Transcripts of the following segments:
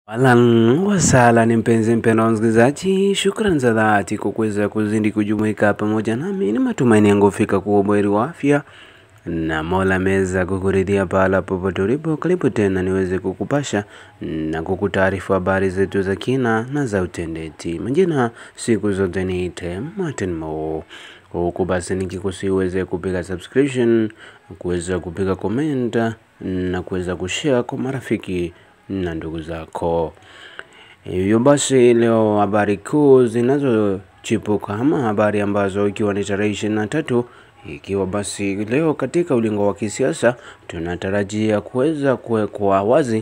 Ahlan wasala ni mpenzi mpendwa wa msikilizaji, shukrani za dhati kwa kuweza kuzidi kujumuika pamoja nami. Ni matumaini yangu fika kuwa buheri wa afya na Mola ameweza kukuridhia pahala popote ulipo. Karibu tena niweze kukupasha na kukutaarifu habari zetu za kina na za utendeti. Majina siku zote niite Martin Mo, huku basi nikikusi uweze kupiga subscription, kuweza kupiga comment na kuweza kushare kwa marafiki na ndugu zako. Hivyo basi leo habari kuu zinazochipuka ama habari ambazo ikiwa ni tarehe ishirini na tatu ikiwa basi leo katika ulingo wa kisiasa tunatarajia kuweza kuwekwa wazi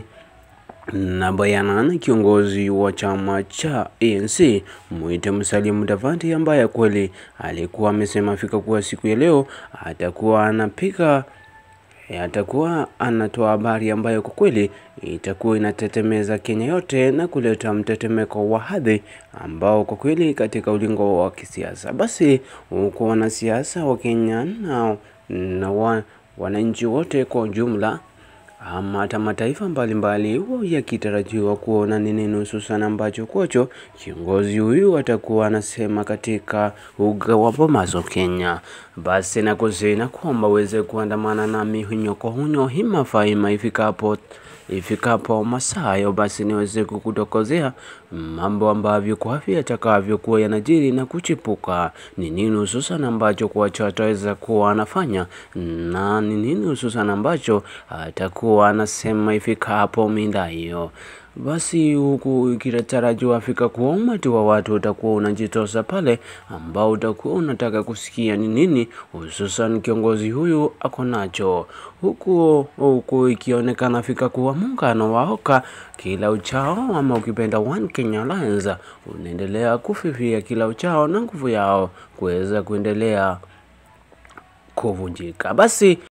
na bayana na kiongozi wa chama cha ANC Mwite Musalia Mudavadi ambaye kweli alikuwa amesema fika kuwa siku ya leo atakuwa anapiga E, atakuwa anatoa habari ambayo kwa kweli itakuwa inatetemeza Kenya yote na kuleta mtetemeko wa hadhi ambao kwa kweli katika ulingo wa kisiasa, basi huko wanasiasa wa Kenya na, na wa, wananchi wote kwa ujumla ama hata mataifa mbalimbali huwa yakitarajiwa kuona ni nini hususan ambacho kwacho kiongozi huyu atakuwa anasema katika uga wa Bomaso Kenya. Basi nakusina kwamba uweze kuandamana nami hunyo kwa hunyo hima faima ifikapo ifikapo masayo, basi niweze kukutokozea mambo ambavyo kwa afya yatakavyokuwa yanajiri na kuchipuka, ni nini hususan ambacho kwacho ataweza kuwa anafanya na ni nini hususan ambacho atakuwa anasema ifikapo minda hiyo. Basi huku ikitarajiwa fika kuwa umati wa watu utakuwa unajitosa pale, ambao utakuwa unataka kusikia ni nini hususan kiongozi huyu ako nacho, huku huku ikionekana fika kuwa muungano wa Oka kila uchao ama ukipenda One Kenya Alliance unaendelea kufifia kila uchao na nguvu yao kuweza kuendelea kuvunjika. Basi